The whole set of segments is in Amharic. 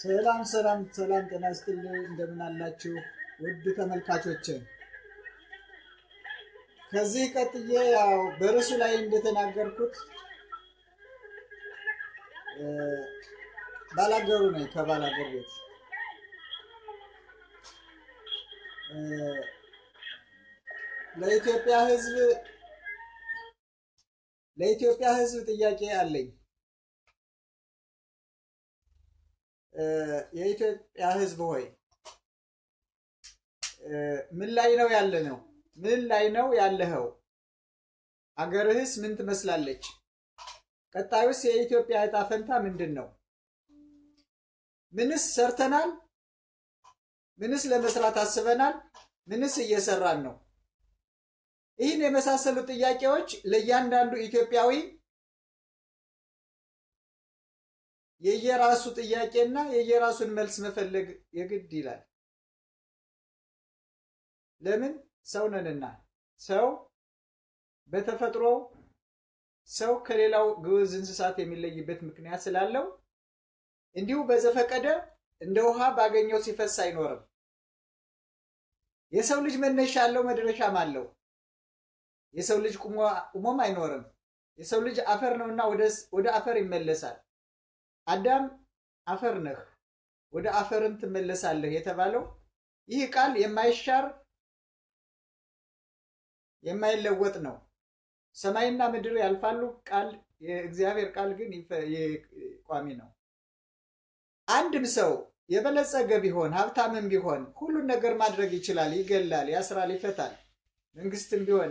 ሰላም ሰላም ሰላም፣ ጤና ይስጥልኝ። እንደምን አላችሁ ውድ ተመልካቾች? ከዚህ ቀጥዬ ያው በርዕሱ ላይ እንደተናገርኩት ባላገሩ ነኝ ከባላገር ቤት ለኢትዮጵያ ሕዝብ ለኢትዮጵያ ሕዝብ ጥያቄ አለኝ። የኢትዮጵያ ሕዝብ ሆይ ምን ላይ ነው ያለ ነው? ምን ላይ ነው ያለኸው? አገርህስ ምን ትመስላለች? ቀጣዩስ የኢትዮጵያ ዕጣ ፈንታ ምንድን ነው? ምንስ ሰርተናል? ምንስ ለመስራት አስበናል? ምንስ እየሰራን ነው? ይህን የመሳሰሉ ጥያቄዎች ለእያንዳንዱ ኢትዮጵያዊ የየራሱ ጥያቄና የየራሱን መልስ መፈለግ የግድ ይላል። ለምን? ሰው ነንና። ሰው በተፈጥሮ ሰው ከሌላው ግዑዝ እንስሳት የሚለይበት ምክንያት ስላለው እንዲሁ በዘፈቀደ እንደ ውሃ ባገኘው ሲፈስ አይኖርም። የሰው ልጅ መነሻ አለው፣ መድረሻም አለው። የሰው ልጅ ቁሞም አይኖርም። የሰው ልጅ አፈር ነውና ወደ አፈር ይመለሳል። አዳም አፈር ነህ፣ ወደ አፈርም ትመለሳለህ የተባለው ይህ ቃል የማይሻር የማይለወጥ ነው። ሰማይና ምድር ያልፋሉ፣ ቃል የእግዚአብሔር ቃል ግን ቋሚ ነው። አንድም ሰው የበለጸገ ቢሆን ሀብታምም ቢሆን ሁሉን ነገር ማድረግ ይችላል። ይገላል፣ ያስራል፣ ይፈታል። መንግስትም ቢሆን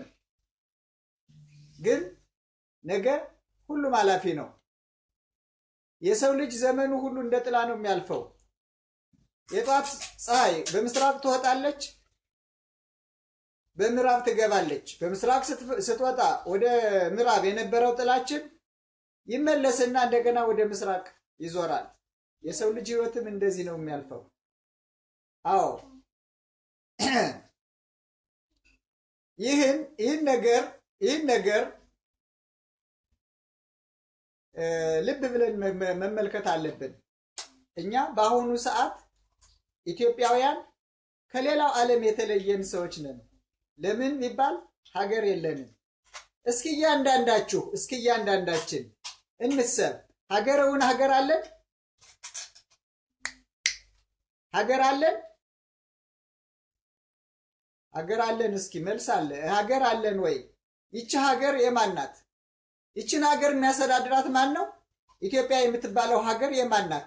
ግን ነገ ሁሉም ኃላፊ ነው። የሰው ልጅ ዘመኑ ሁሉ እንደ ጥላ ነው የሚያልፈው። የጧት ፀሐይ በምስራቅ ትወጣለች፣ በምዕራብ ትገባለች። በምስራቅ ስትወጣ ወደ ምዕራብ የነበረው ጥላችን ይመለስና እንደገና ወደ ምስራቅ ይዞራል። የሰው ልጅ ሕይወትም እንደዚህ ነው የሚያልፈው። አዎ ይህን ይህን ነገር ይህን ነገር ልብ ብለን መመልከት አለብን። እኛ በአሁኑ ሰዓት ኢትዮጵያውያን ከሌላው ዓለም የተለየን ሰዎች ነን። ለምን ቢባል ሀገር የለንም። እስኪ እያንዳንዳችሁ እስኪ እያንዳንዳችን እንሰብ ሀገረውን ሀገር አለን ሀገር አለን ሀገር አለን። እስኪ መልስ አለ ሀገር አለን ወይ? ይቺ ሀገር የማን ናት? ይችን ሀገር የሚያስተዳድራት ማን ነው? ኢትዮጵያ የምትባለው ሀገር የማን ናት?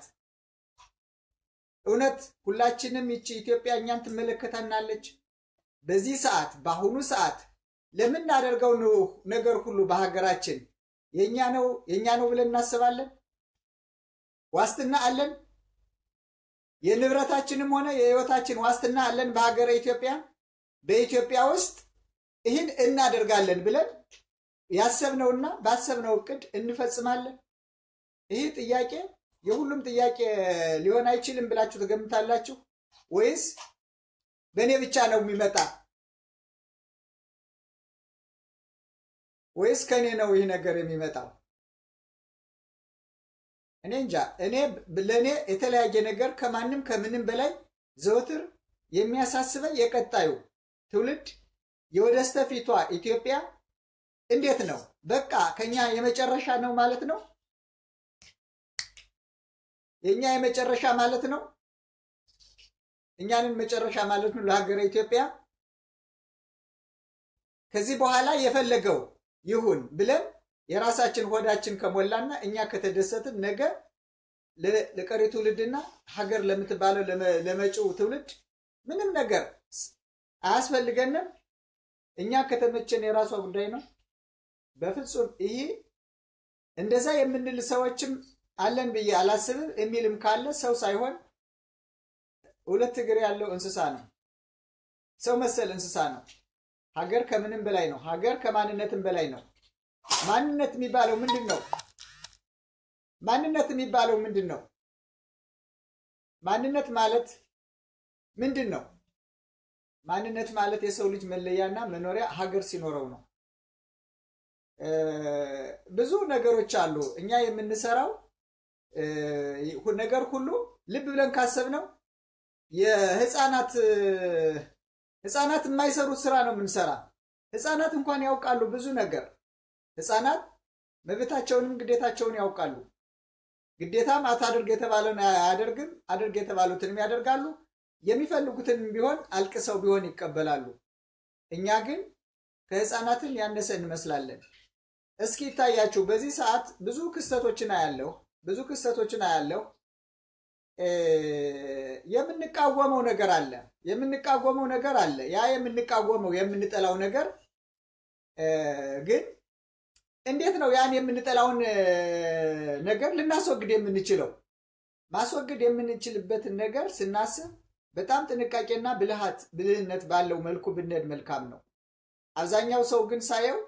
እውነት ሁላችንም ይቺ ኢትዮጵያ እኛን ትመለከተናለች? በዚህ ሰዓት በአሁኑ ሰዓት ለምናደርገው ነገር ሁሉ በሀገራችን የእኛ ነው የእኛ ነው ብለን እናስባለን? ዋስትና አለን? የንብረታችንም ሆነ የሕይወታችን ዋስትና አለን? በሀገረ ኢትዮጵያ በኢትዮጵያ ውስጥ ይህን እናደርጋለን ብለን ያሰብነውና ባሰብነው እቅድ እንፈጽማለን? ይህ ጥያቄ የሁሉም ጥያቄ ሊሆን አይችልም ብላችሁ ትገምታላችሁ? ወይስ በእኔ ብቻ ነው የሚመጣ? ወይስ ከእኔ ነው ይህ ነገር የሚመጣው? እኔ እንጃ። እኔ ለእኔ የተለያየ ነገር ከማንም ከምንም በላይ ዘወትር የሚያሳስበኝ የቀጣዩ ትውልድ የወደስተፊቷ ኢትዮጵያ እንዴት ነው? በቃ ከኛ የመጨረሻ ነው ማለት ነው? የኛ የመጨረሻ ማለት ነው? እኛንን መጨረሻ ማለት ነው ለሀገረ ኢትዮጵያ? ከዚህ በኋላ የፈለገው ይሁን ብለን የራሳችን ሆዳችን ከሞላና እኛ ከተደሰትን ነገ ለቀሪ ትውልድና ሀገር ለምትባለው ለመጪው ትውልድ ምንም ነገር አያስፈልገንም። እኛ ከተመቸን የራሷ ጉዳይ ነው። በፍጹም ይህ እንደዛ የምንል ሰዎችም አለን ብዬ አላስብም። የሚልም ካለ ሰው ሳይሆን ሁለት እግር ያለው እንስሳ ነው። ሰው መሰል እንስሳ ነው። ሀገር ከምንም በላይ ነው። ሀገር ከማንነትም በላይ ነው። ማንነት የሚባለው ምንድን ነው? ማንነት የሚባለው ምንድን ነው? ማንነት ማለት ምንድን ነው? ማንነት ማለት የሰው ልጅ መለያና መኖሪያ ሀገር ሲኖረው ነው። ብዙ ነገሮች አሉ። እኛ የምንሰራው ነገር ሁሉ ልብ ብለን ካሰብነው የህፃናት ህፃናት የማይሰሩት ስራ ነው የምንሰራ። ህፃናት እንኳን ያውቃሉ ብዙ ነገር። ህፃናት መብታቸውንም ግዴታቸውን ያውቃሉ። ግዴታም አታድርግ የተባለውን አያደርግም፣ አድርግ የተባሉትንም ያደርጋሉ። የሚፈልጉትንም ቢሆን አልቅሰው ቢሆን ይቀበላሉ። እኛ ግን ከህፃናትም ያነሰ እንመስላለን። እስኪ ይታያችሁ፣ በዚህ ሰዓት ብዙ ክስተቶችን አያለሁ፣ ብዙ ክስተቶችን አያለሁ። የምንቃወመው ነገር አለ፣ የምንቃወመው ነገር አለ። ያ የምንቃወመው የምንጠላው ነገር ግን እንዴት ነው ያን የምንጠላውን ነገር ልናስወግድ የምንችለው? ማስወገድ የምንችልበትን ነገር ስናስብ በጣም ጥንቃቄና ብልሃት ብልህነት ባለው መልኩ ብንሄድ መልካም ነው። አብዛኛው ሰው ግን ሳየው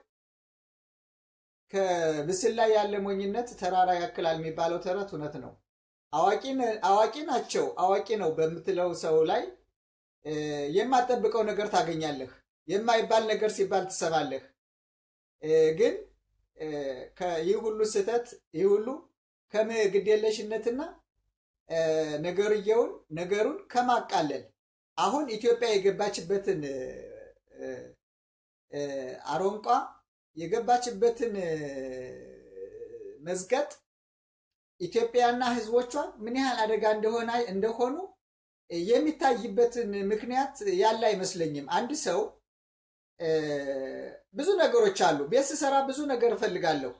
ከብስል ላይ ያለ ሞኝነት ተራራ ያክላል የሚባለው ተረት እውነት ነው። አዋቂ ናቸው አዋቂ ነው በምትለው ሰው ላይ የማጠብቀው ነገር ታገኛለህ። የማይባል ነገር ሲባል ትሰማለህ። ግን ይህ ሁሉ ስህተት ይህ ሁሉ ከግዴለሽነትና ነገርየውን ነገሩን ከማቃለል አሁን ኢትዮጵያ የገባችበትን አሮንቋ የገባችበትን መዝገጥ ኢትዮጵያና ሕዝቦቿ ምን ያህል አደጋ እንደሆነ እንደሆኑ የሚታይበትን ምክንያት ያለ አይመስለኝም። አንድ ሰው ብዙ ነገሮች አሉ። ቤት ስሰራ ብዙ ነገር እፈልጋለሁ።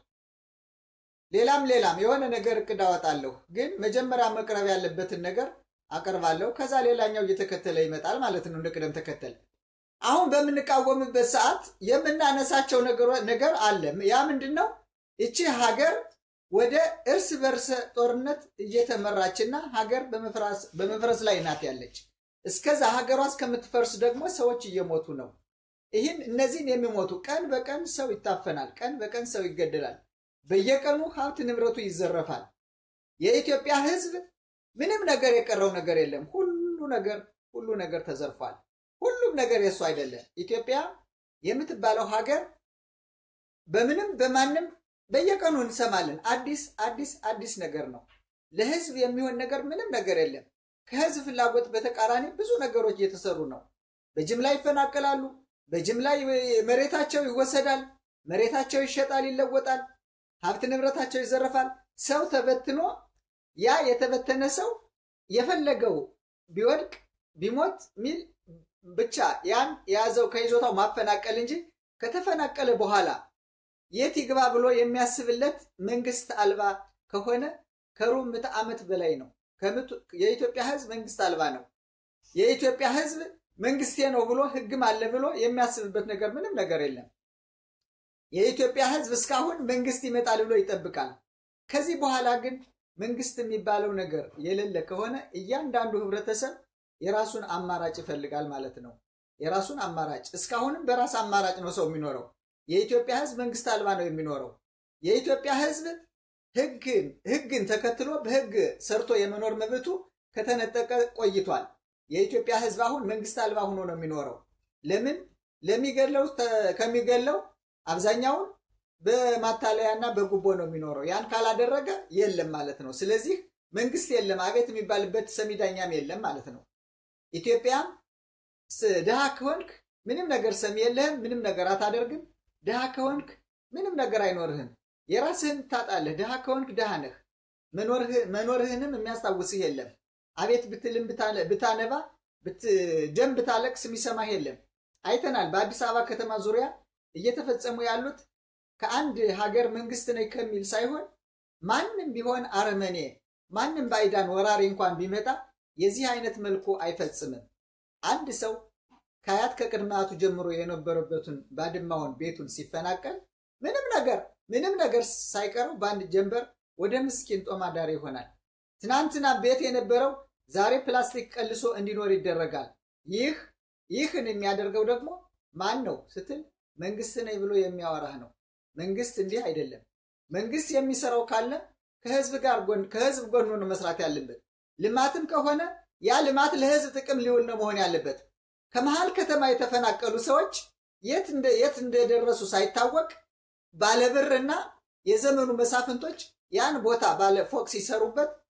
ሌላም ሌላም የሆነ ነገር እቅድ አወጣለሁ። ግን መጀመሪያ መቅረብ ያለበትን ነገር አቀርባለሁ። ከዛ ሌላኛው እየተከተለ ይመጣል ማለት ነው፣ እንደ ቅደም ተከተል። አሁን በምንቃወምበት ሰዓት የምናነሳቸው ነገር አለ። ያ ምንድን ነው? ይቺ ሀገር ወደ እርስ በርስ ጦርነት እየተመራችና ሀገር በመፍረስ ላይ ናት ያለች። እስከዛ ሀገሯ እስከምትፈርስ ደግሞ ሰዎች እየሞቱ ነው። ይህን እነዚህን የሚሞቱ ቀን በቀን ሰው ይታፈናል። ቀን በቀን ሰው ይገደላል። በየቀኑ ሀብት ንብረቱ ይዘረፋል። የኢትዮጵያ ሕዝብ ምንም ነገር የቀረው ነገር የለም። ሁሉ ነገር ሁሉ ነገር ተዘርፏል። ሁሉም ነገር የእሱ አይደለም። ኢትዮጵያ የምትባለው ሀገር በምንም በማንም በየቀኑ እንሰማለን። አዲስ አዲስ አዲስ ነገር ነው። ለሕዝብ የሚሆን ነገር ምንም ነገር የለም። ከሕዝብ ፍላጎት በተቃራኒ ብዙ ነገሮች እየተሰሩ ነው። በጅምላ ይፈናቀላሉ። በጅምላ መሬታቸው ይወሰዳል። መሬታቸው ይሸጣል፣ ይለወጣል። ሀብት ንብረታቸው ይዘረፋል። ሰው ተበትኖ ያ የተበተነ ሰው የፈለገው ቢወድቅ ቢሞት ሚል ብቻ ያን የያዘው ከይዞታው ማፈናቀል እንጂ ከተፈናቀለ በኋላ የት ይግባ ብሎ የሚያስብለት መንግስት አልባ ከሆነ ከሩብ ምዕተ ዓመት በላይ ነው። የኢትዮጵያ ህዝብ መንግስት አልባ ነው። የኢትዮጵያ ህዝብ መንግስቴ ነው ብሎ ህግም አለ ብሎ የሚያስብበት ነገር ምንም ነገር የለም። የኢትዮጵያ ህዝብ እስካሁን መንግስት ይመጣል ብሎ ይጠብቃል። ከዚህ በኋላ ግን መንግስት የሚባለው ነገር የሌለ ከሆነ እያንዳንዱ ህብረተሰብ የራሱን አማራጭ ይፈልጋል ማለት ነው። የራሱን አማራጭ እስካሁንም በራስ አማራጭ ነው ሰው የሚኖረው። የኢትዮጵያ ህዝብ መንግስት አልባ ነው የሚኖረው። የኢትዮጵያ ህዝብ ህግን ህግን ተከትሎ በህግ ሰርቶ የመኖር መብቱ ከተነጠቀ ቆይቷል። የኢትዮጵያ ህዝብ አሁን መንግስት አልባ ሆኖ ነው የሚኖረው። ለምን? ለሚገለው ከሚገለው አብዛኛውን በማታለያና በጉቦ ነው የሚኖረው። ያን ካላደረገ የለም ማለት ነው። ስለዚህ መንግስት የለም፣ አቤት የሚባልበት ሰሚ ዳኛም የለም ማለት ነው። ኢትዮጵያም ድሃ ከሆንክ ምንም ነገር ሰሚ የለህም፣ ምንም ነገር አታደርግም። ድሃ ከሆንክ ምንም ነገር አይኖርህም፣ የራስህን ታጣለህ። ድሃ ከሆንክ ድሃ ነህ፣ መኖርህንም የሚያስታውስህ የለም። አቤት ብትልም ብታነባ ደም ብታለቅስ የሚሰማህ የለም። አይተናል። በአዲስ አበባ ከተማ ዙሪያ እየተፈጸሙ ያሉት ከአንድ ሀገር መንግስት ነኝ ከሚል ሳይሆን ማንም ቢሆን አረመኔ፣ ማንም ባይዳን ወራሪ እንኳን ቢመጣ የዚህ አይነት መልኩ አይፈጽምም። አንድ ሰው ከአያት ከቅድማቱ ጀምሮ የነበረበትን ባድማውን ቤቱን ሲፈናቀል ምንም ነገር ምንም ነገር ሳይቀረው በአንድ ጀንበር ወደ ምስኪን ጦማዳሪ ይሆናል። ትናንትና ቤት የነበረው ዛሬ ፕላስቲክ ቀልሶ እንዲኖር ይደረጋል። ይህ ይህን የሚያደርገው ደግሞ ማን ነው ስትል መንግስት ነኝ ብሎ የሚያወራህ ነው። መንግስት እንዲህ አይደለም። መንግስት የሚሰራው ካለ ከህዝብ ጋር ከህዝብ ጎን ነው መስራት ያለበት። ልማትም ከሆነ ያ ልማት ለህዝብ ጥቅም ሊውል ነው መሆን ያለበት። ከመሀል ከተማ የተፈናቀሉ ሰዎች የት እንደደረሱ ሳይታወቅ ባለብርና የዘመኑ መሳፍንቶች ያን ቦታ ባለ ፎቅ ሲሰሩበት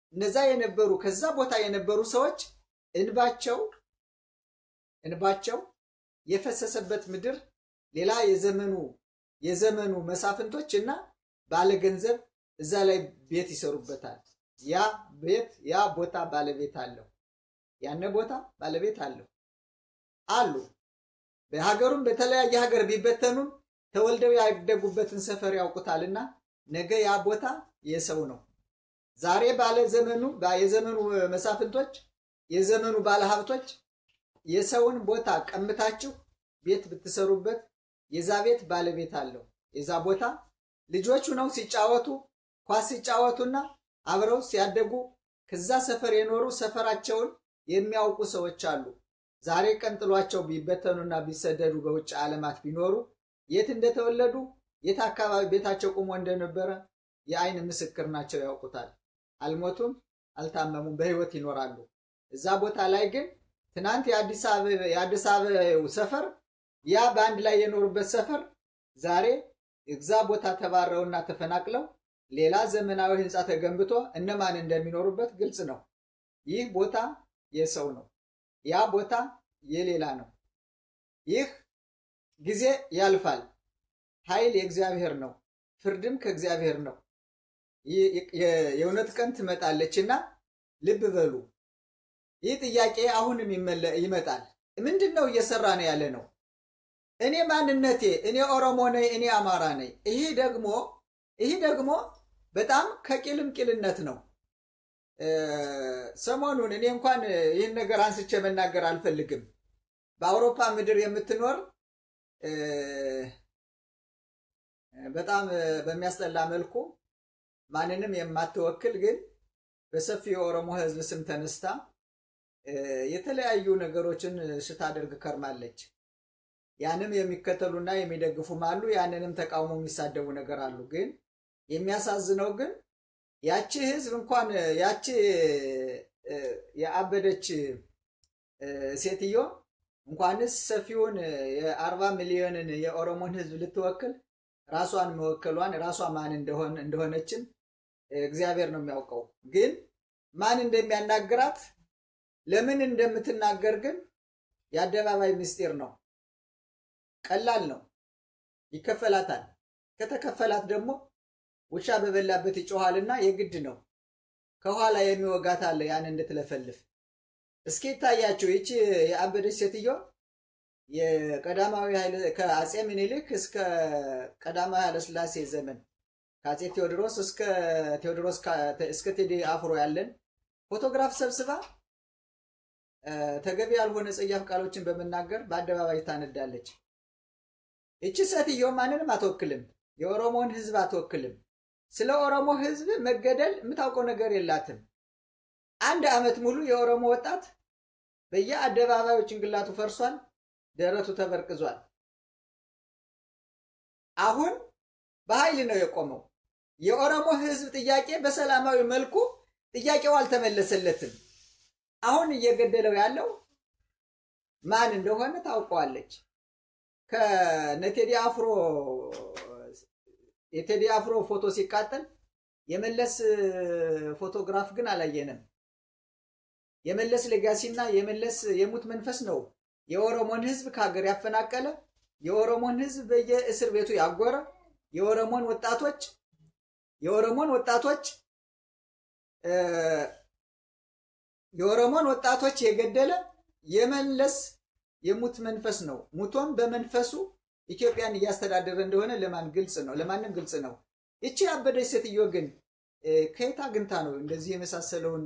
እነዛ የነበሩ ከዛ ቦታ የነበሩ ሰዎች እንባቸው እንባቸው የፈሰሰበት ምድር ሌላ የዘመኑ የዘመኑ መሳፍንቶች እና ባለገንዘብ እዛ ላይ ቤት ይሰሩበታል። ያ ቤት ያ ቦታ ባለቤት አለው። ያነ ቦታ ባለቤት አለው አሉ። በሀገሩም በተለያየ ሀገር ቢበተኑም ተወልደው ያደጉበትን ሰፈር ያውቁታልና ነገ ያ ቦታ የሰው ነው። ዛሬ ባለ ዘመኑ የዘመኑ መሳፍንቶች የዘመኑ ባለሀብቶች የሰውን ቦታ ቀምታችሁ ቤት ብትሰሩበት የዛ ቤት ባለቤት አለው። የዛ ቦታ ልጆቹ ነው ሲጫወቱ ኳስ ሲጫወቱና አብረው ሲያደጉ ከዛ ሰፈር የኖሩ ሰፈራቸውን የሚያውቁ ሰዎች አሉ። ዛሬ ቀንጥሏቸው ቢበተኑና ቢሰደዱ በውጭ ዓለማት ቢኖሩ የት እንደተወለዱ የት አካባቢ ቤታቸው ቁሞ እንደነበረ የአይን ምስክር ናቸው፣ ያውቁታል። አልሞቱም፣ አልታመሙም፣ በህይወት ይኖራሉ። እዛ ቦታ ላይ ግን ትናንት የአዲስ አበባው ሰፈር ያ በአንድ ላይ የኖሩበት ሰፈር ዛሬ እዛ ቦታ ተባረውና ተፈናቅለው ሌላ ዘመናዊ ህንፃ ተገንብቶ እነማን እንደሚኖሩበት ግልጽ ነው። ይህ ቦታ የሰው ነው። ያ ቦታ የሌላ ነው። ይህ ጊዜ ያልፋል። ኃይል የእግዚአብሔር ነው። ፍርድም ከእግዚአብሔር ነው። የእውነት ቀን ትመጣለችና ልብ በሉ። ይህ ጥያቄ አሁንም ይመጣል። ምንድን ነው እየሰራ ነው ያለ ነው? እኔ ማንነቴ እኔ ኦሮሞ ነኝ፣ እኔ አማራ ነኝ። ይህ ደግሞ ይህ ደግሞ በጣም ከቂልም ቂልነት ነው። ሰሞኑን እኔ እንኳን ይህን ነገር አንስቼ መናገር አልፈልግም። በአውሮፓ ምድር የምትኖር በጣም በሚያስጠላ መልኩ ማንንም የማትወክል ግን በሰፊው የኦሮሞ ሕዝብ ስም ተነስታ የተለያዩ ነገሮችን ስታደርግ ከርማለች። ያንም የሚከተሉና የሚደግፉም አሉ። ያንንም ተቃውሞ የሚሳደቡ ነገር አሉ። ግን የሚያሳዝነው ግን ያቺ ህዝብ እንኳን ያቺ የአበደች ሴትዮ እንኳንስ ሰፊውን የአርባ ሚሊዮንን የኦሮሞን ህዝብ ልትወክል ራሷን መወከሏን ራሷ ማን እንደሆነችን እግዚአብሔር ነው የሚያውቀው። ግን ማን እንደሚያናግራት ለምን እንደምትናገር ግን የአደባባይ ምስጢር ነው። ቀላል ነው። ይከፈላታል። ከተከፈላት ደግሞ ውሻ በበላበት ይጮኋልና የግድ ነው። ከኋላ የሚወጋት አለ ያን እንድትለፈልፍ። እስኪ ይታያችሁ ይቺ የአበደች ሴትዮ የቀዳማዊ ከአጼ ምኒልክ እስከ ቀዳማዊ ኃይለሥላሴ ዘመን ከአጼ ቴዎድሮስ እስከ ቴዎድሮስ እስከ ቴዲ አፍሮ ያለን ፎቶግራፍ ሰብስባ ተገቢ ያልሆነ ጸያፍ ቃሎችን በመናገር በአደባባይ ታነዳለች። ይቺ ሴትዮ ማንንም አትወክልም። የኦሮሞን ሕዝብ አትወክልም። ስለ ኦሮሞ ሕዝብ መገደል የምታውቀው ነገር የላትም። አንድ ዓመት ሙሉ የኦሮሞ ወጣት በየአደባባዩ ጭንቅላቱ ፈርሷል፣ ደረቱ ተበርቅዟል። አሁን በኃይል ነው የቆመው። የኦሮሞ ሕዝብ ጥያቄ በሰላማዊ መልኩ ጥያቄው አልተመለሰለትም። አሁን እየገደለው ያለው ማን እንደሆነ ታውቀዋለች። ከነቴዲ አፍሮ የቴዲ አፍሮ ፎቶ ሲቃጠል የመለስ ፎቶግራፍ ግን አላየንም። የመለስ ሌጋሲና የመለስ የሙት መንፈስ ነው የኦሮሞን ህዝብ ከሀገር ያፈናቀለ፣ የኦሮሞን ህዝብ በየእስር ቤቱ ያጎረ፣ የኦሮሞን ወጣቶች የኦሮሞን ወጣቶች የኦሮሞን ወጣቶች የገደለ የመለስ የሙት መንፈስ ነው። ሙቶም በመንፈሱ ኢትዮጵያን እያስተዳደረ እንደሆነ ለማን ግልጽ ነው? ለማንም ግልጽ ነው። ይቺ ያበደች ሴትዮ ግን ከየት አግኝታ ነው እንደዚህ የመሳሰለውን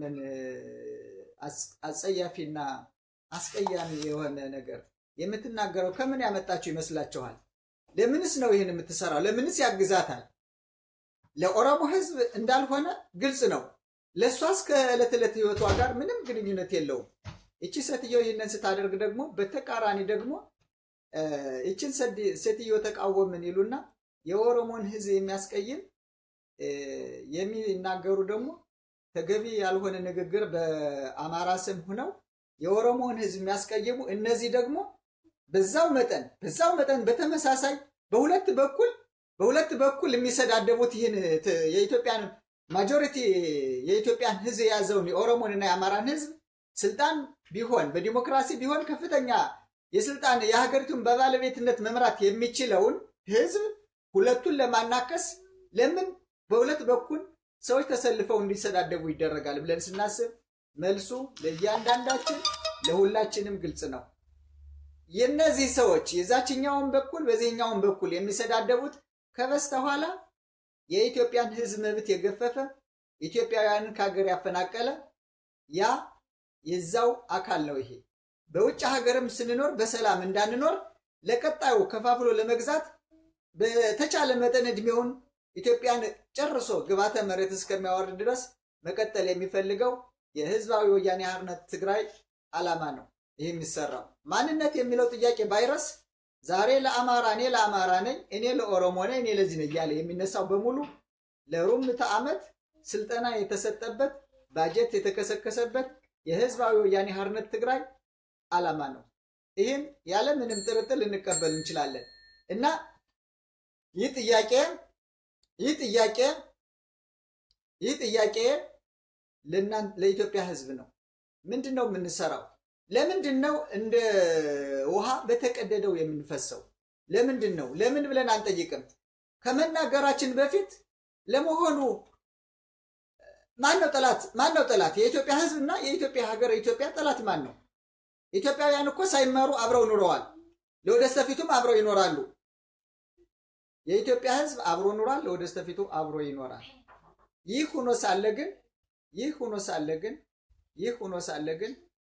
አጸያፊና አስቀያሚ የሆነ ነገር የምትናገረው? ከምን ያመጣችው ይመስላችኋል? ለምንስ ነው ይህን የምትሰራው? ለምንስ ያግዛታል? ለኦሮሞ ህዝብ እንዳልሆነ ግልጽ ነው። ለእሷስ ከዕለት ዕለት ህይወቷ ጋር ምንም ግንኙነት የለውም። ይቺ ሴትዮ ይህንን ስታደርግ ደግሞ በተቃራኒ ደግሞ ይችን ሴትዮ ተቃወምን ይሉና የኦሮሞን ህዝብ የሚያስቀይም የሚናገሩ ደግሞ ተገቢ ያልሆነ ንግግር በአማራ ስም ሆነው የኦሮሞን ህዝብ የሚያስቀይሙ እነዚህ ደግሞ በዛው መጠን በዛው መጠን በተመሳሳይ በሁለት በኩል በሁለት በኩል የሚሰዳደቡት ይህን የኢትዮጵያን ማጆሪቲ የኢትዮጵያን ህዝብ የያዘውን የኦሮሞንና የአማራን ህዝብ ስልጣን ቢሆን በዲሞክራሲ ቢሆን ከፍተኛ የስልጣን የሀገሪቱን በባለቤትነት መምራት የሚችለውን ህዝብ ሁለቱን ለማናከስ ለምን በሁለት በኩል ሰዎች ተሰልፈው እንዲሰዳደቡ ይደረጋል ብለን ስናስብ መልሱ ለእያንዳንዳችን ለሁላችንም ግልጽ ነው። የእነዚህ ሰዎች የዛችኛውን በኩል በዚህኛውን በኩል የሚሰዳደቡት ከበስተኋላ የኢትዮጵያን ህዝብ መብት የገፈፈ ኢትዮጵያውያንን ከሀገር ያፈናቀለ ያ የዛው አካል ነው። ይሄ በውጭ ሀገርም ስንኖር በሰላም እንዳንኖር ለቀጣዩ ከፋፍሎ ለመግዛት በተቻለ መጠን እድሜውን ኢትዮጵያን ጨርሶ ግባተ መሬት እስከሚያወርድ ድረስ መቀጠል የሚፈልገው የህዝባዊ ወያኔ ሓርነት ትግራይ ዓላማ ነው። ይህ የሚሰራው ማንነት የሚለው ጥያቄ ባይረስ ዛሬ ለአማራ እኔ ለአማራ ነኝ፣ እኔ ለኦሮሞ ነኝ፣ እኔ ለዚህ ነኝ እያለ የሚነሳው በሙሉ ለሩብ ምዕተ ዓመት ስልጠና የተሰጠበት ባጀት የተከሰከሰበት የህዝባዊ ወያኔ ሓርነት ትግራይ ዓላማ ነው። ይህም ያለ ምንም ጥርጥር ልንቀበል እንችላለን እና ይህ ጥያቄ ይህ ጥያቄ ይህ ጥያቄ ለኢትዮጵያ ህዝብ ነው። ምንድን ነው የምንሰራው? ለምንድን ነው እንደ ውሃ በተቀደደው የምንፈሰው? ለምንድን ነው ለምን ብለን አንጠይቅም? ከመናገራችን በፊት ለመሆኑ ማን ነው ጠላት? ማን ነው ጠላት? የኢትዮጵያ ህዝብ እና የኢትዮጵያ ሀገር ኢትዮጵያ ጠላት ማን ነው? ኢትዮጵያውያን እኮ ሳይማሩ አብረው ኑረዋል። ለወደስተፊቱም አብረው ይኖራሉ። የኢትዮጵያ ህዝብ አብሮ ኑሯል። ለወደስተፊቱ አብሮ ይኖራል። ይህ ሆኖ ሳለ ግን ይህ ሆኖ ሳለ ግን ይህ ሆኖ ሳለ ግን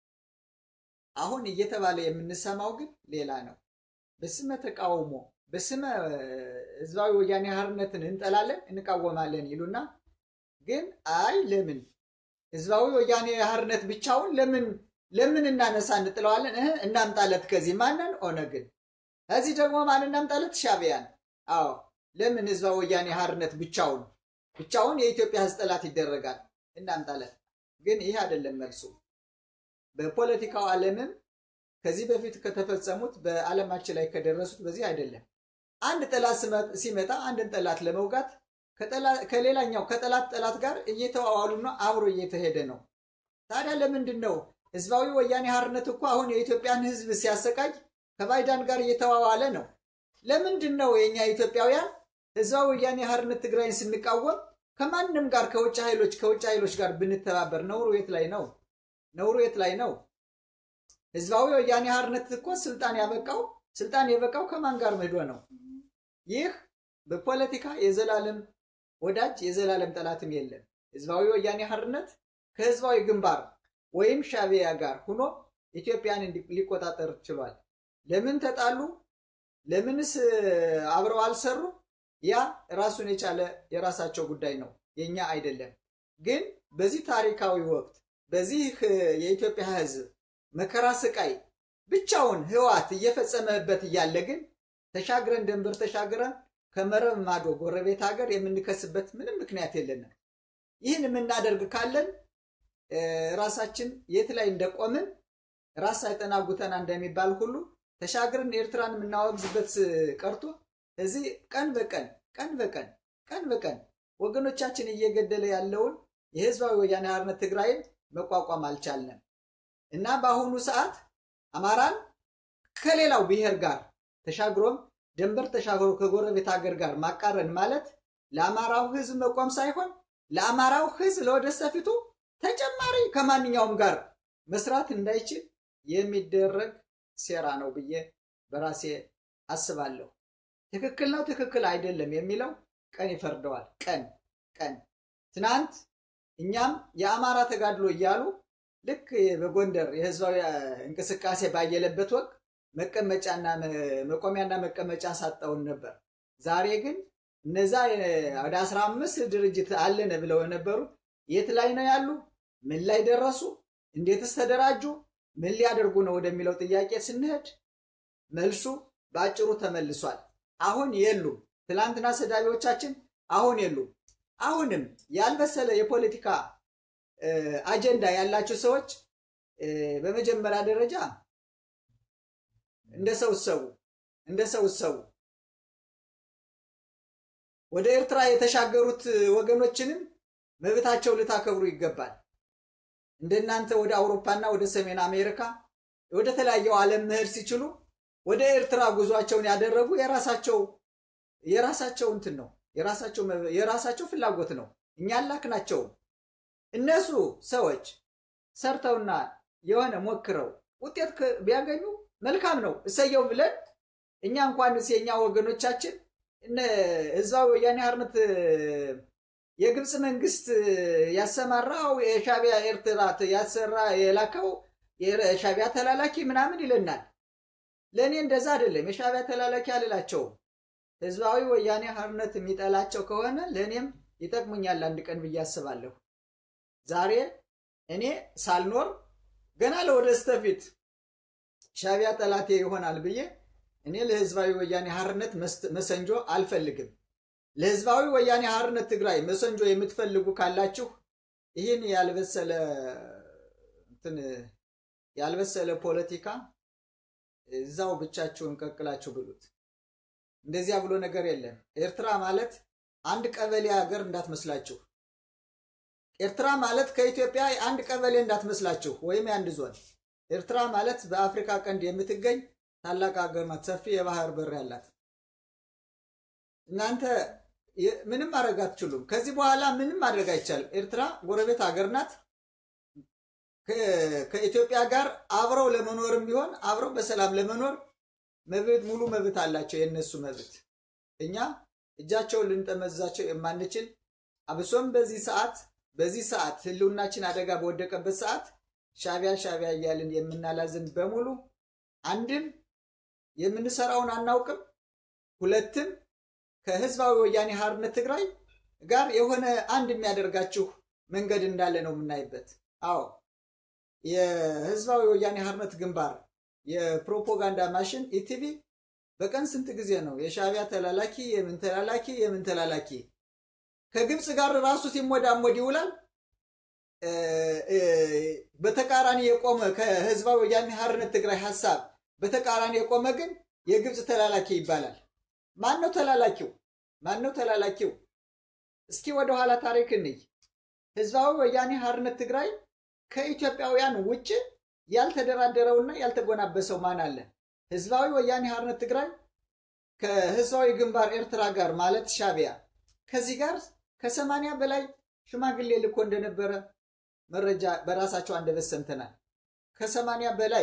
አሁን እየተባለ የምንሰማው ግን ሌላ ነው። በስመ ተቃውሞ በስመ ህዝባዊ ወያኔ ሓርነትን እንጠላለን እንቃወማለን ይሉና ግን አይ ለምን ህዝባዊ ወያኔ ሓርነት ብቻውን ለምን ለምን እናነሳ እንጥለዋለን? እህ እናምጣለት ከዚህ ማንን ኦነግን፣ ከዚህ ደግሞ ማን እናምጣለት? ሻዕቢያን። አዎ ለምን ህዝባዊ ወያኔ ሓርነት ብቻውን ብቻውን የኢትዮጵያ ህዝብ ጠላት ይደረጋል? እናምጣለት። ግን ይህ አይደለም መልሱ። በፖለቲካው ዓለምም ከዚህ በፊት ከተፈጸሙት በዓለማችን ላይ ከደረሱት በዚህ አይደለም። አንድ ጠላት ሲመጣ አንድን ጠላት ለመውጋት ከሌላኛው ከጠላት ጠላት ጋር እየተዋዋሉና አብሮ እየተሄደ ነው። ታዲያ ለምንድን ነው ህዝባዊ ወያኔ ሓርነት እኮ አሁን የኢትዮጵያን ህዝብ ሲያሰቃይ ከባይዳን ጋር እየተዋዋለ ነው። ለምንድን ነው የእኛ ኢትዮጵያውያን ህዝባዊ ወያኔ ሓርነት ትግራይን ስንቃወም ከማንም ጋር ከውጭ ኃይሎች ከውጭ ኃይሎች ጋር ብንተባበር ነውሩ የት ላይ ነው? ነውሩ የት ላይ ነው? ህዝባዊ ወያኔ ሓርነት እኮ ስልጣን ያበቃው ስልጣን የበቃው ከማን ጋር መሄዶ ነው? ይህ በፖለቲካ የዘላለም ወዳጅ የዘላለም ጠላትም የለም። ህዝባዊ ወያኔ ሓርነት ከህዝባዊ ግንባር ወይም ሻዕቢያ ጋር ሆኖ ኢትዮጵያን ሊቆጣጠር ችሏል። ለምን ተጣሉ? ለምንስ አብረው አልሰሩ? ያ ራሱን የቻለ የራሳቸው ጉዳይ ነው፣ የኛ አይደለም። ግን በዚህ ታሪካዊ ወቅት በዚህ የኢትዮጵያ ህዝብ መከራ ስቃይ ብቻውን ህወሓት እየፈጸመበት እያለ ግን ተሻግረን ድንበር ተሻግረን ከመረብ ማዶ ጎረቤት ሀገር የምንከስበት ምንም ምክንያት የለንም። ይህን የምናደርግ ካለን ራሳችን የት ላይ እንደቆምን ራስ ሳይጠና ጉተና እንደሚባል ሁሉ ተሻግረን ኤርትራን የምናወግዝበት ቀርቶ እዚህ ቀን በቀን ቀን በቀን ቀን በቀን ወገኖቻችን እየገደለ ያለውን የህዝባዊ ወያኔ ሓርነት ትግራይን መቋቋም አልቻልንም እና በአሁኑ ሰዓት አማራን ከሌላው ብሔር ጋር ተሻግሮም ድንበር ተሻግሮ ከጎረቤት ሀገር ጋር ማቃረን ማለት ለአማራው ህዝብ መቆም ሳይሆን ለአማራው ህዝብ ለወደፊቱ ተጨማሪ ከማንኛውም ጋር መስራት እንዳይችል የሚደረግ ሴራ ነው ብዬ በራሴ አስባለሁ። ትክክል ነው፣ ትክክል አይደለም የሚለው ቀን ይፈርደዋል። ቀን ቀን ትናንት እኛም የአማራ ተጋድሎ እያሉ ልክ በጎንደር የህዝባዊ እንቅስቃሴ ባየለበት ወቅት መቀመጫና መቆሚያና መቀመጫ ሳጣውን ነበር። ዛሬ ግን እነዛ ወደ አስራ አምስት ድርጅት አለን ብለው የነበሩ የት ላይ ነው ያሉ? ምን ላይ ደረሱ? እንዴትስ ተደራጁ? ምን ሊያደርጉ ነው ወደሚለው ጥያቄ ስንሄድ መልሱ በአጭሩ ተመልሷል። አሁን የሉም። ትላንትና ሰዳቢዎቻችን አሁን የሉም። አሁንም ያልበሰለ የፖለቲካ አጀንዳ ያላቸው ሰዎች በመጀመሪያ ደረጃ እንደ ሰው ሰው እንደ ሰው ሰው ወደ ኤርትራ የተሻገሩት ወገኖችንም መብታቸው ልታከብሩ ይገባል። እንደናንተ ወደ አውሮፓና ወደ ሰሜን አሜሪካ ወደ ተለያየው ዓለም መሄድ ሲችሉ ወደ ኤርትራ ጉዟቸውን ያደረጉ የራሳቸው የራሳቸው እንትን ነው የራሳቸው የራሳቸው ፍላጎት ነው። እኛ አላክናቸውም። እነሱ ሰዎች ሰርተውና የሆነ ሞክረው ውጤት ቢያገኙ መልካም ነው፣ እሰየው ብለን እኛ እንኳንስ የእኛ ወገኖቻችን እነ ህዝባዊ ወያኔ ሓርነት የግብፅ መንግስት ያሰማራው የሻቢያ ኤርትራ ያሰራ የላከው የሻቢያ ተላላኪ ምናምን ይለናል። ለእኔ እንደዛ አይደለም። የሻቢያ ተላላኪ አልላቸውም። ህዝባዊ ወያኔ ሓርነት የሚጠላቸው ከሆነ ለእኔም ይጠቅሙኛል አንድ ቀን ብዬ አስባለሁ። ዛሬ እኔ ሳልኖር ገና ለወደስተፊት ሻቢያ ጠላቴ ይሆናል ብዬ እኔ ለህዝባዊ ወያኔ ሓርነት መሰንጆ አልፈልግም። ለህዝባዊ ወያኔ ሓርነት ትግራይ መሰንጆ የምትፈልጉ ካላችሁ ይህን ያልበሰለ እንትን ያልበሰለ ፖለቲካ እዛው ብቻችሁን ቀቅላችሁ ብሉት። እንደዚያ ብሎ ነገር የለም። ኤርትራ ማለት አንድ ቀበሌ ሀገር እንዳትመስላችሁ። ኤርትራ ማለት ከኢትዮጵያ አንድ ቀበሌ እንዳትመስላችሁ፣ ወይም የአንድ ዞን። ኤርትራ ማለት በአፍሪካ ቀንድ የምትገኝ ታላቅ ሀገር ናት፣ ሰፊ የባህር በር ያላት። እናንተ ምንም ማድረግ አትችሉም። ከዚህ በኋላ ምንም ማድረግ አይቻልም። ኤርትራ ጎረቤት ሀገር ናት። ከኢትዮጵያ ጋር አብረው ለመኖርም ቢሆን አብረው በሰላም ለመኖር መብት ሙሉ መብት አላቸው። የእነሱ መብት እኛ እጃቸውን ልንጠመዛቸው የማንችል አብሶም በዚህ ሰዓት በዚህ ሰዓት ህልውናችን አደጋ በወደቀበት ሰዓት ሻቢያ ሻቢያ እያልን የምናላዝን በሙሉ አንድም የምንሰራውን አናውቅም፣ ሁለትም ከህዝባዊ ወያኔ ሓርነት ትግራይ ጋር የሆነ አንድ የሚያደርጋችሁ መንገድ እንዳለ ነው የምናይበት። አዎ የህዝባዊ ወያኔ ሓርነት ግንባር የፕሮፓጋንዳ ማሽን ኢቲቪ በቀን ስንት ጊዜ ነው የሻቢያ ተላላኪ የምን ተላላኪ የምን ተላላኪ ከግብፅ ጋር ራሱ ሲሞዳሞድ ይውላል። በተቃራኒ የቆመ ከህዝባዊ ወያኔ ሓርነት ትግራይ ሀሳብ በተቃራኒ የቆመ ግን የግብፅ ተላላኪ ይባላል። ማን ነው ተላላኪው? ማን ነው ተላላኪው? እስኪ ወደኋላ ታሪክ እንይ። ህዝባዊ ወያኔ ሓርነት ትግራይ ከኢትዮጵያውያን ውጭ ያልተደራደረውና ያልተጎናበሰው ማን አለ? ህዝባዊ ወያኔ ሓርነት ትግራይ ከህዝባዊ ግንባር ኤርትራ ጋር ማለት ሻቢያ ከዚህ ጋር ከሰማንያ በላይ ሽማግሌ ልኮ እንደነበረ መረጃ በራሳቸው አንደበት ሰምተናል። ከሰማንያ በላይ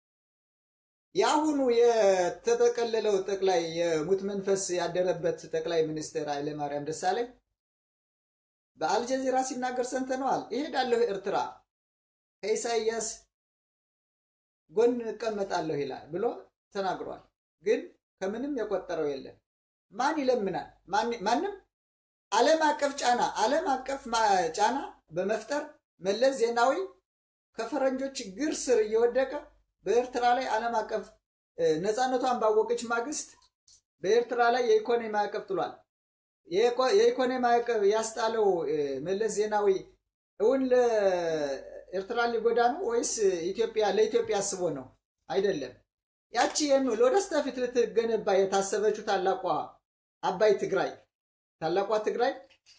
የአሁኑ የተጠቀለለው ጠቅላይ የሙት መንፈስ ያደረበት ጠቅላይ ሚኒስትር ኃይለማርያም ደሳለኝ በአልጀዚራ ሲናገር ሰምተነዋል። ይሄዳለሁ ኤርትራ ከኢሳይያስ ጎን እቀመጣለሁ ይላል ብሎ ተናግሯል። ግን ከምንም የቆጠረው የለም። ማን ይለምናል? ማንም ዓለም አቀፍ ጫና ዓለም አቀፍ ጫና በመፍጠር መለስ ዜናዊ ከፈረንጆች ግር ስር እየወደቀ በኤርትራ ላይ ዓለም አቀፍ ነፃነቷን ባወቀች ማግስት በኤርትራ ላይ የኢኮኖሚ ማዕቀብ ጥሏል። የኢኮኖሚ ማዕቀብ ያስጣለው መለስ ዜናዊ እውን ለኤርትራ ሊጎዳ ነው ወይስ ኢትዮጵያ ለኢትዮጵያ አስቦ ነው? አይደለም። ያቺ የሚል ወደ ስተፊት ልትገነባ የታሰበችው ታላቋ አባይ ትግራይ ታላቋ ትግራይ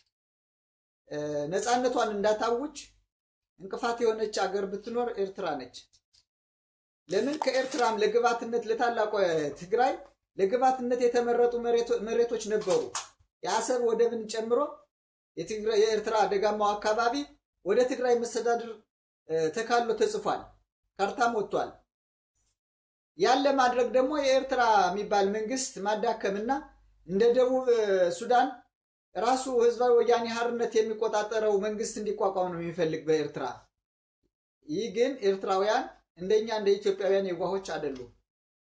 ነፃነቷን እንዳታውጅ እንቅፋት የሆነች አገር ብትኖር ኤርትራ ነች። ለምን ከኤርትራም ለግባትነት ለታላቋ ትግራይ ለግባትነት የተመረጡ መሬቶች ነበሩ። የአሰብ ወደብን ጨምሮ የኤርትራ ደጋማው አካባቢ ወደ ትግራይ መስተዳድር ተካሎ ተጽፏል፣ ካርታም ወጥቷል። ያን ለማድረግ ደግሞ የኤርትራ የሚባል መንግስት ማዳከምና እንደ ደቡብ ሱዳን ራሱ ህዝባዊ ወያኔ ሓርነት የሚቆጣጠረው መንግስት እንዲቋቋም ነው የሚፈልግ በኤርትራ። ይህ ግን ኤርትራውያን እንደኛ እንደ ኢትዮጵያውያን የዋሆች አይደሉም።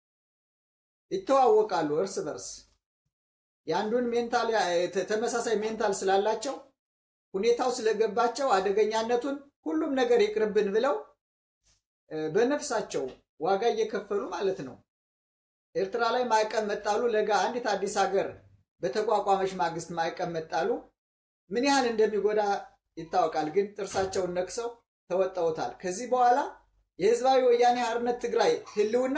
ይተዋወቃሉ እርስ በርስ የአንዱን ሜንታል ተመሳሳይ ሜንታል ስላላቸው ሁኔታው ስለገባቸው አደገኛነቱን ሁሉም ነገር ይቅርብን ብለው በነፍሳቸው ዋጋ እየከፈሉ ማለት ነው። ኤርትራ ላይ ማዕቀብ መጣሉ ለጋ አንዲት አዲስ ሀገር በተቋቋመች ማግስት ማዕቀብ መጣሉ ምን ያህል እንደሚጎዳ ይታወቃል። ግን ጥርሳቸውን ነክሰው ተወጠውታል። ከዚህ በኋላ የህዝባዊ ወያኔ ሓርነት ትግራይ ህልውና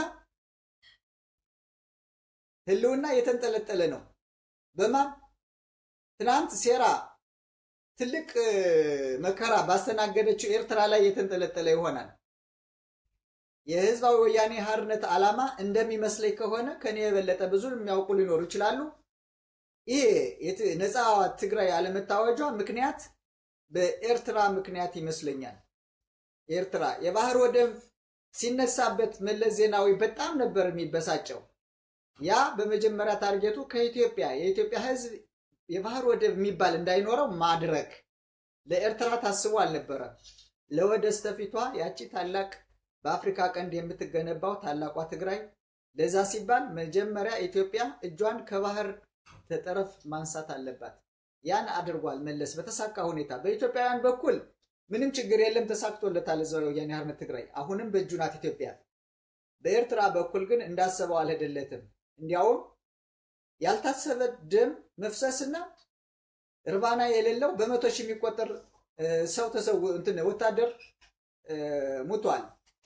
ህልውና የተንጠለጠለ ነው። በማን ትናንት ሴራ ትልቅ መከራ ባስተናገደችው ኤርትራ ላይ የተንጠለጠለ ይሆናል። የህዝባዊ ወያኔ ሓርነት ዓላማ እንደሚመስለኝ ከሆነ ከኔ የበለጠ ብዙ የሚያውቁ ሊኖሩ ይችላሉ። ይሄ ነፃ ትግራይ አለመታወጇ ምክንያት በኤርትራ ምክንያት ይመስለኛል። ኤርትራ የባህር ወደብ ሲነሳበት መለስ ዜናዊ በጣም ነበር የሚበሳጨው። ያ በመጀመሪያ ታርጌቱ ከኢትዮጵያ የኢትዮጵያ ህዝብ የባህር ወደብ የሚባል እንዳይኖረው ማድረግ ለኤርትራ ታስቦ አልነበረም። ለወደስተፊቷ ያቺ ታላቅ በአፍሪካ ቀንድ የምትገነባው ታላቋ ትግራይ ለዛ ሲባል መጀመሪያ ኢትዮጵያ እጇን ከባህር ጠረፍ ማንሳት አለባት። ያን አድርጓል መለስ በተሳካ ሁኔታ። በኢትዮጵያውያን በኩል ምንም ችግር የለም፣ ተሳክቶለታል ህዝባዊ ወያኔ ሓርነት ትግራይ አሁንም በእጁ ናት ኢትዮጵያ። በኤርትራ በኩል ግን እንዳሰበው አልሄደለትም። እንዲያውም ያልታሰበ ደም መፍሰስና እርባና የሌለው በመቶ ሺህ የሚቆጠር ሰው ተሰው እንትን ወታደር ሙቷል።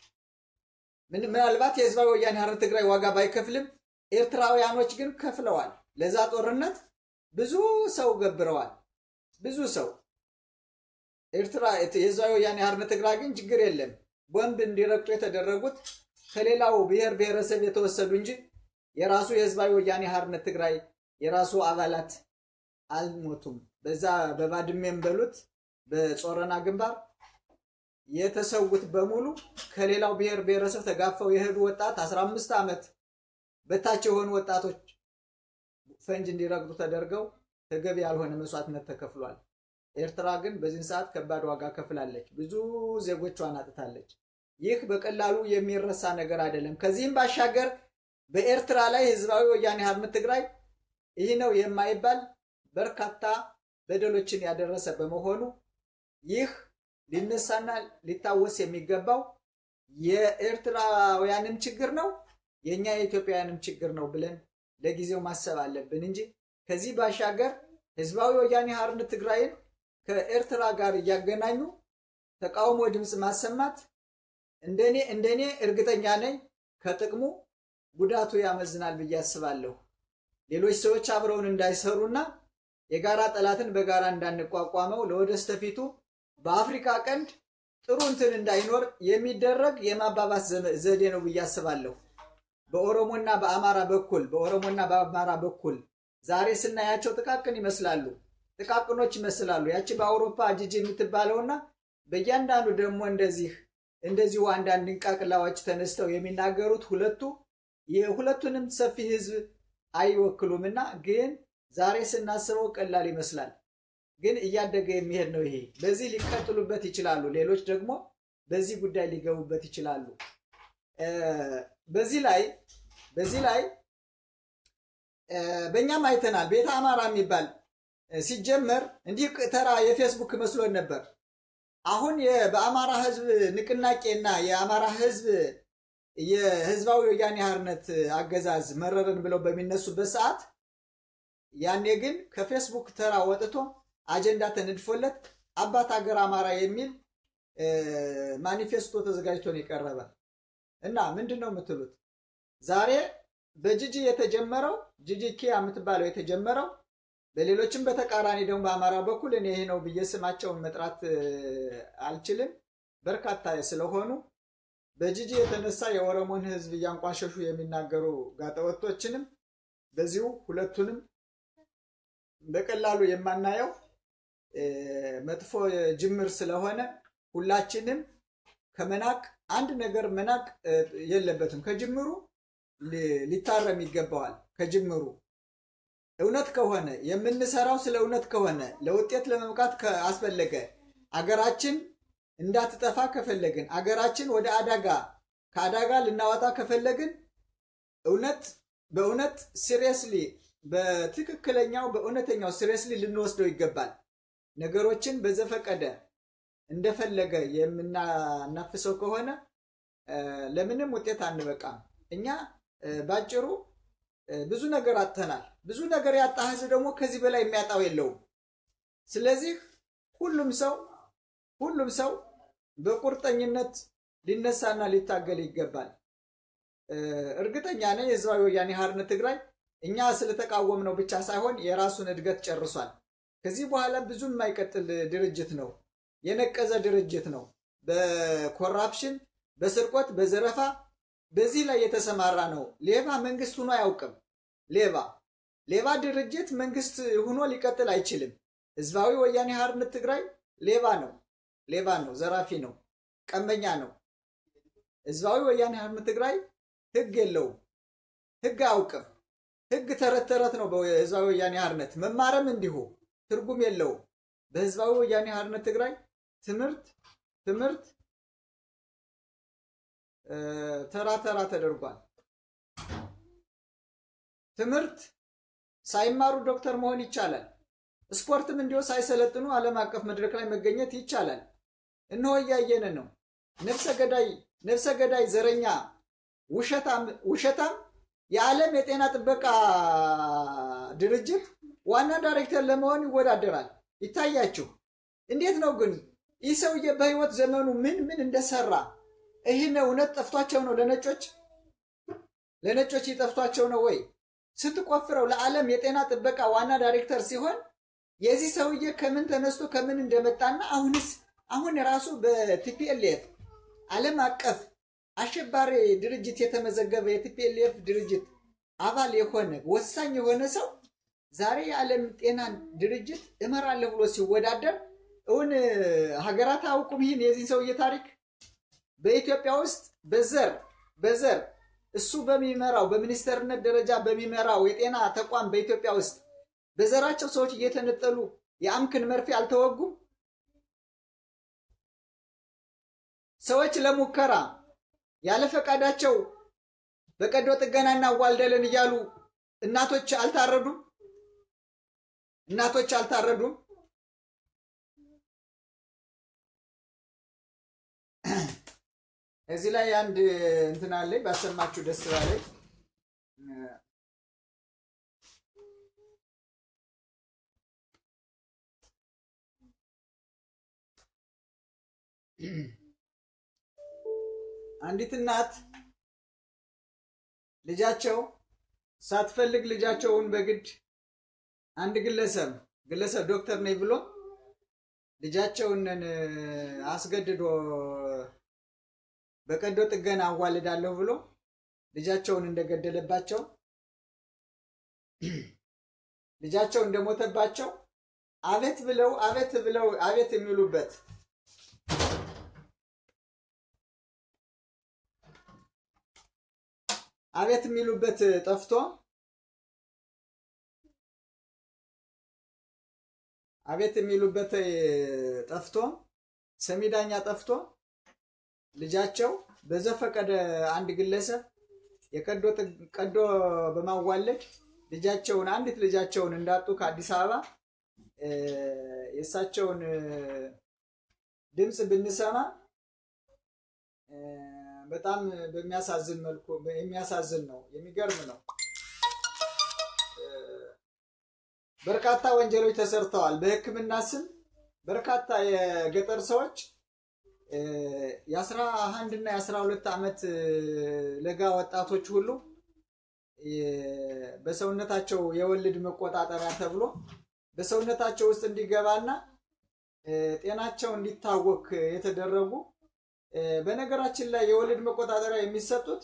ምናልባት የህዝባዊ ወያኔ ሓርነት ትግራይ ዋጋ ባይከፍልም ኤርትራውያኖች ግን ከፍለዋል። ለዛ ጦርነት ብዙ ሰው ገብረዋል። ብዙ ሰው ኤርትራ የህዝባዊ ወያኔ ሓርነት ትግራይ ግን ችግር የለም። ቦምብ እንዲረግጡ የተደረጉት ከሌላው ብሔር ብሔረሰብ የተወሰዱ እንጂ የራሱ የህዝባዊ ወያኔ ሓርነት ትግራይ የራሱ አባላት አልሞቱም። በዛ በባድሜም በሉት በጾረና ግንባር የተሰዉት በሙሉ ከሌላው ብሔር ብሔረሰብ ተጋፈው የሄዱ ወጣት 15 ዓመት በታች የሆኑ ወጣቶች ፈንጅ እንዲረግጡ ተደርገው ተገቢ ያልሆነ መስዋዕትነት ተከፍሏል። ኤርትራ ግን በዚህን ሰዓት ከባድ ዋጋ ከፍላለች። ብዙ ዜጎቿን አጥታለች። ይህ በቀላሉ የሚረሳ ነገር አይደለም። ከዚህም ባሻገር በኤርትራ ላይ ህዝባዊ ወያኔ ሓርነት ትግራይ ይህ ነው የማይባል በርካታ በደሎችን ያደረሰ በመሆኑ ይህ ሊነሳና ሊታወስ የሚገባው የኤርትራውያንም ችግር ነው፣ የእኛ የኢትዮጵያውያንም ችግር ነው ብለን ለጊዜው ማሰብ አለብን እንጂ ከዚህ ባሻገር ህዝባዊ ወያኔ ሓርነት ትግራይን ከኤርትራ ጋር እያገናኙ ተቃውሞ ድምፅ ማሰማት እንደኔ እንደኔ እርግጠኛ ነኝ ከጥቅሙ ጉዳቱ ያመዝናል ብዬ አስባለሁ። ሌሎች ሰዎች አብረውን እንዳይሰሩና የጋራ ጠላትን በጋራ እንዳንቋቋመው ለወደስተፊቱ በአፍሪካ ቀንድ ጥሩ እንትን እንዳይኖር የሚደረግ የማባባስ ዘዴ ነው ብዬ አስባለሁ። በኦሮሞና በአማራ በኩል በኦሮሞና በአማራ በኩል ዛሬ ስናያቸው ጥቃቅን ይመስላሉ፣ ጥቃቅኖች ይመስላሉ። ያቺ በአውሮፓ ጂጂ የምትባለውና በእያንዳንዱ ደግሞ እንደዚህ እንደዚሁ አንዳንድ እንቃቅላዎች ተነስተው የሚናገሩት ሁለቱ የሁለቱንም ሰፊ ህዝብ አይወክሉምና ግን ዛሬ ስናስበው ቀላል ይመስላል። ግን እያደገ የሚሄድ ነው። ይሄ በዚህ ሊቀጥሉበት ይችላሉ። ሌሎች ደግሞ በዚህ ጉዳይ ሊገቡበት ይችላሉ። በዚህ ላይ በዚህ ላይ በእኛም አይተናል። ቤተ አማራ የሚባል ሲጀመር እንዲህ ተራ የፌስቡክ መስሎን ነበር። አሁን በአማራ ህዝብ ንቅናቄና የአማራ ህዝብ የህዝባዊ ወያኔ ሓርነት አገዛዝ መረረን ብለው በሚነሱበት ሰዓት ያኔ ግን ከፌስቡክ ተራ ወጥቶ አጀንዳ ተነድፎለት አባት ሀገር አማራ የሚል ማኒፌስቶ ተዘጋጅቶ ነው የቀረበ እና ምንድን ነው የምትሉት? ዛሬ በጂጂ የተጀመረው ጂጂ ኪያ የምትባለው የተጀመረው በሌሎችም በተቃራኒ ደግሞ በአማራ በኩል እኔ ይሄ ነው ብዬ ስማቸውን መጥራት አልችልም፣ በርካታ ስለሆኑ በጂጂ የተነሳ የኦሮሞን ህዝብ እያንቋሸሹ የሚናገሩ ጋጠወጦችንም በዚሁ ሁለቱንም በቀላሉ የማናየው መጥፎ ጅምር ስለሆነ ሁላችንም ከመናቅ አንድ ነገር መናቅ የለበትም። ከጅምሩ ሊታረም ይገባዋል። ከጅምሩ እውነት ከሆነ የምንሰራው ስለ እውነት ከሆነ ለውጤት ለመብቃት አስፈለገ አገራችን እንዳትጠፋ ከፈለግን አገራችን ወደ አደጋ ከአደጋ ልናወጣ ከፈለግን እውነት በእውነት ሲሪየስሊ በትክክለኛው በእውነተኛው ሲሪየስሊ ልንወስደው ይገባል። ነገሮችን በዘፈቀደ እንደፈለገ የምናናፍሰው ከሆነ ለምንም ውጤት አንበቃም። እኛ ባጭሩ ብዙ ነገር አጥተናል። ብዙ ነገር ያጣ ህዝብ ደግሞ ከዚህ በላይ የሚያጣው የለውም። ስለዚህ ሁሉም ሰው ሁሉም ሰው በቁርጠኝነት ሊነሳና ሊታገል ይገባል። እርግጠኛ ነኝ የህዝባዊ ወያኔ ሓርነት ትግራይ እኛ ስለተቃወም ነው ብቻ ሳይሆን የራሱን እድገት ጨርሷል። ከዚህ በኋላ ብዙም የማይቀጥል ድርጅት ነው። የነቀዘ ድርጅት ነው። በኮራፕሽን፣ በስርቆት፣ በዘረፋ በዚህ ላይ የተሰማራ ነው። ሌባ መንግስት ሆኖ አያውቅም። ሌባ ሌባ ድርጅት መንግስት ሆኖ ሊቀጥል አይችልም። ህዝባዊ ወያኔ ሓርነት ትግራይ ሌባ ነው። ሌባ ነው። ዘራፊ ነው። ቀመኛ ነው። ህዝባዊ ወያኔ ሓርነት ትግራይ ህግ የለውም። ህግ አያውቅም። ህግ ተረት ተረት ነው። በህዝባዊ ወያኔ ሓርነት መማረም እንዲሁ ትርጉም የለውም። በህዝባዊ ወያኔ ሓርነት ትግራይ ትምህርት ትምህርት ተራ ተራ ተደርጓል። ትምህርት ሳይማሩ ዶክተር መሆን ይቻላል። ስፖርትም እንዲሁ ሳይሰለጥኑ ዓለም አቀፍ መድረክ ላይ መገኘት ይቻላል። እነሆ እያየን ነው። ነፍሰ ገዳይ ነፍሰ ገዳይ ዘረኛ ውሸታም ውሸታም የዓለም የጤና ጥበቃ ድርጅት ዋና ዳይሬክተር ለመሆን ይወዳደራል። ይታያችሁ። እንዴት ነው ግን ይህ ሰውዬ በህይወት ዘመኑ ምን ምን እንደሰራ ይህን እውነት ጠፍቷቸው ነው? ለነጮች ለነጮች ይጠፍቷቸው ነው ወይ? ስትቆፍረው ለዓለም የጤና ጥበቃ ዋና ዳይሬክተር ሲሆን የዚህ ሰውዬ ከምን ተነስቶ ከምን እንደመጣና አሁንስ አሁን ራሱ በቲፒኤልኤፍ ዓለም አቀፍ አሸባሪ ድርጅት የተመዘገበ የቲፒኤልኤፍ ድርጅት አባል የሆነ ወሳኝ የሆነ ሰው ዛሬ የዓለም ጤና ድርጅት እመራለሁ ብሎ ሲወዳደር እውን ሀገራት አያውቁም ይህን የዚህን ሰውዬ ታሪክ? በኢትዮጵያ ውስጥ በዘር በዘር እሱ በሚመራው በሚኒስተርነት ደረጃ በሚመራው የጤና ተቋም በኢትዮጵያ ውስጥ በዘራቸው ሰዎች እየተነጠሉ የአምክን መርፌ አልተወጉም። ሰዎች ለሙከራ ያለ ፈቃዳቸው በቀዶ ጥገና እናዋልደለን እያሉ እናቶች አልታረዱም። እናቶች አልታረዱም። እዚህ ላይ አንድ እንትን አለኝ ባሰማችሁ ደስ ባለኝ። አንዲት እናት ልጃቸው ሳትፈልግ ልጃቸውን በግድ አንድ ግለሰብ ግለሰብ ዶክተር ነኝ ብሎ ልጃቸውን አስገድዶ በቀዶ ጥገና አዋልዳለሁ ብሎ ልጃቸውን እንደገደለባቸው ልጃቸው እንደሞተባቸው አቤት ብለው አቤት ብለው አቤት የሚሉበት አቤት የሚሉበት ጠፍቶ አቤት የሚሉበት ጠፍቶ ሰሚ ዳኛ ጠፍቶ ልጃቸው በዘፈቀደ አንድ ግለሰብ የቀዶ ቀዶ በማዋለድ ልጃቸውን አንዲት ልጃቸውን እንዳጡ ከአዲስ አበባ የእሳቸውን ድምፅ ብንሰማ በጣም በሚያሳዝን መልኩ የሚያሳዝን ነው። የሚገርም ነው። በርካታ ወንጀሎች ተሰርተዋል። በሕክምና ስም በርካታ የገጠር ሰዎች የአስራ አንድ እና የአስራ ሁለት ዓመት ለጋ ወጣቶች ሁሉ በሰውነታቸው የወልድ መቆጣጠሪያ ተብሎ በሰውነታቸው ውስጥ እንዲገባና ጤናቸው እንዲታወክ የተደረጉ በነገራችን ላይ የወልድ መቆጣጠሪያ የሚሰጡት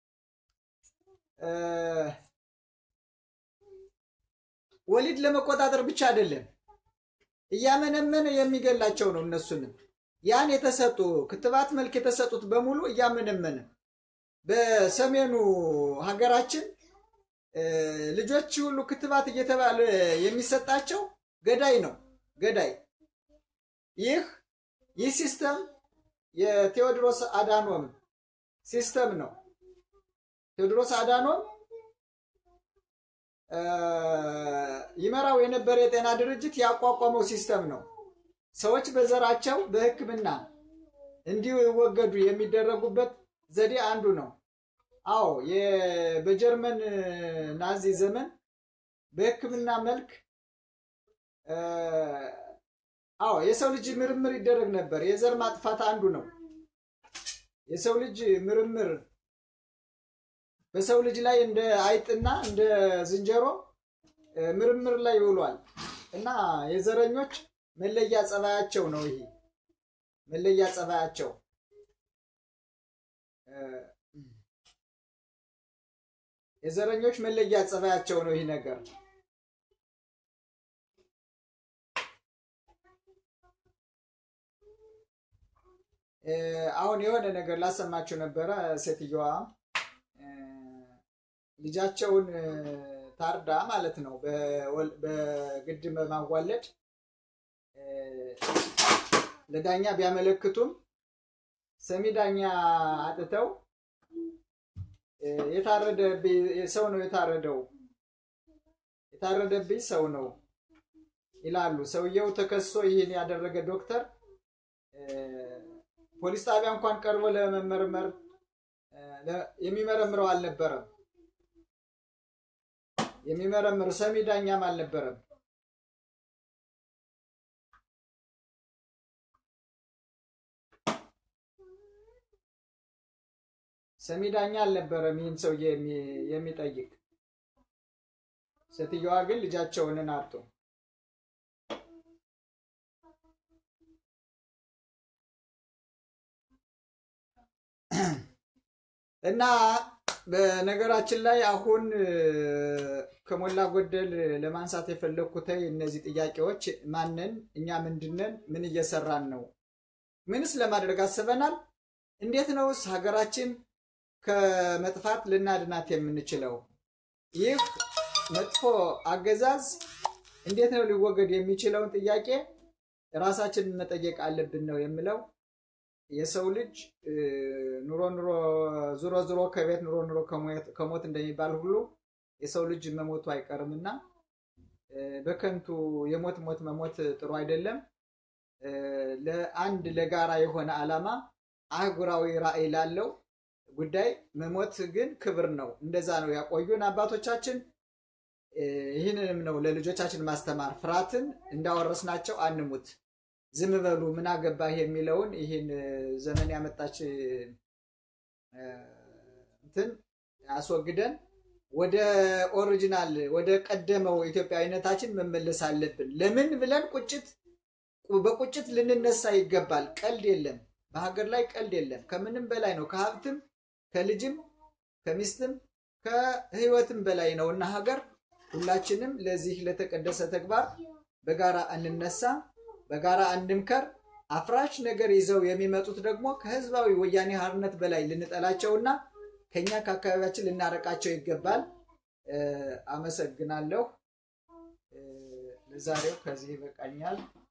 ወሊድ ለመቆጣጠር ብቻ አይደለም፣ እያመነመነ የሚገላቸው ነው። እነሱንም ያን የተሰጡ ክትባት መልክ የተሰጡት በሙሉ እያመነመነ በሰሜኑ ሀገራችን ልጆች ሁሉ ክትባት እየተባለ የሚሰጣቸው ገዳይ ነው። ገዳይ ይህ ይህ ሲስተም የቴዎድሮስ አዳኖም ሲስተም ነው። ቴዎድሮስ አዳኖም ይመራው የነበረ የጤና ድርጅት ያቋቋመው ሲስተም ነው። ሰዎች በዘራቸው በሕክምና እንዲሁ ይወገዱ የሚደረጉበት ዘዴ አንዱ ነው። አዎ በጀርመን ናዚ ዘመን በሕክምና መልክ አዎ የሰው ልጅ ምርምር ይደረግ ነበር። የዘር ማጥፋት አንዱ ነው። የሰው ልጅ ምርምር በሰው ልጅ ላይ እንደ አይጥና እንደ ዝንጀሮ ምርምር ላይ ይውሏል። እና የዘረኞች መለያ ጸባያቸው ነው ይሄ መለያ ጸባያቸው የዘረኞች መለያ ጸባያቸው ነው ይህ ነገር። አሁን የሆነ ነገር ላሰማችሁ ነበረ። ሴትየዋ ልጃቸውን ታርዳ ማለት ነው በግድ በማዋለድ ለዳኛ ቢያመለክቱም ሰሚ ዳኛ አጥተው የታረደ ሰው ነው የታረደው የታረደብኝ ሰው ነው ይላሉ። ሰውየው ተከሶ ይህን ያደረገ ዶክተር ፖሊስ ጣቢያ እንኳን ቀርቦ ለመመርመር የሚመረምረው አልነበረም። የሚመረምር ሰሚ ዳኛም አልነበረም። ሰሚ ዳኛ አልነበረም ይህን ሰውዬ የሚጠይቅ። ሴትየዋ ግን ልጃቸውን አጡ። እና በነገራችን ላይ አሁን ከሞላ ጎደል ለማንሳት የፈለግኩት እነዚህ ጥያቄዎች ማንን፣ እኛ ምንድነን፣ ምን እየሰራን ነው፣ ምንስ ለማድረግ አስበናል፣ እንዴት ነውስ ሀገራችን ከመጥፋት ልናድናት የምንችለው፣ ይህ መጥፎ አገዛዝ እንዴት ነው ሊወገድ የሚችለውን ጥያቄ ራሳችንን መጠየቅ አለብን ነው የምለው። የሰው ልጅ ኑሮ ኑሮ ዙሮ ዙሮ ከቤት ኑሮ ኑሮ ከሞት እንደሚባል ሁሉ የሰው ልጅ መሞቱ አይቀርምና በከንቱ የሞት ሞት መሞት ጥሩ አይደለም። ለአንድ ለጋራ የሆነ ዓላማ አህጉራዊ ራዕይ ላለው ጉዳይ መሞት ግን ክብር ነው። እንደዛ ነው ያቆዩን አባቶቻችን። ይህንንም ነው ለልጆቻችን ማስተማር። ፍርሃትን እንዳወረስናቸው አንሙት። ዝም በሉ ምን አገባህ የሚለውን ይህን ዘመን ያመጣች እንትን አስወግደን ወደ ኦሪጂናል ወደ ቀደመው ኢትዮጵያዊነታችን መመለስ አለብን። ለምን ብለን ቁጭት በቁጭት ልንነሳ ይገባል። ቀልድ የለም፣ በሀገር ላይ ቀልድ የለም። ከምንም በላይ ነው። ከሀብትም ከልጅም ከሚስትም ከህይወትም በላይ ነው እና ሀገር ሁላችንም ለዚህ ለተቀደሰ ተግባር በጋራ እንነሳ፣ በጋራ እንምከር። አፍራሽ ነገር ይዘው የሚመጡት ደግሞ ከህዝባዊ ወያኔ ሓርነት በላይ ልንጠላቸውና ከኛ ከአካባቢያችን ልናረቃቸው ይገባል። አመሰግናለሁ። ለዛሬው ከዚህ ይበቃኛል።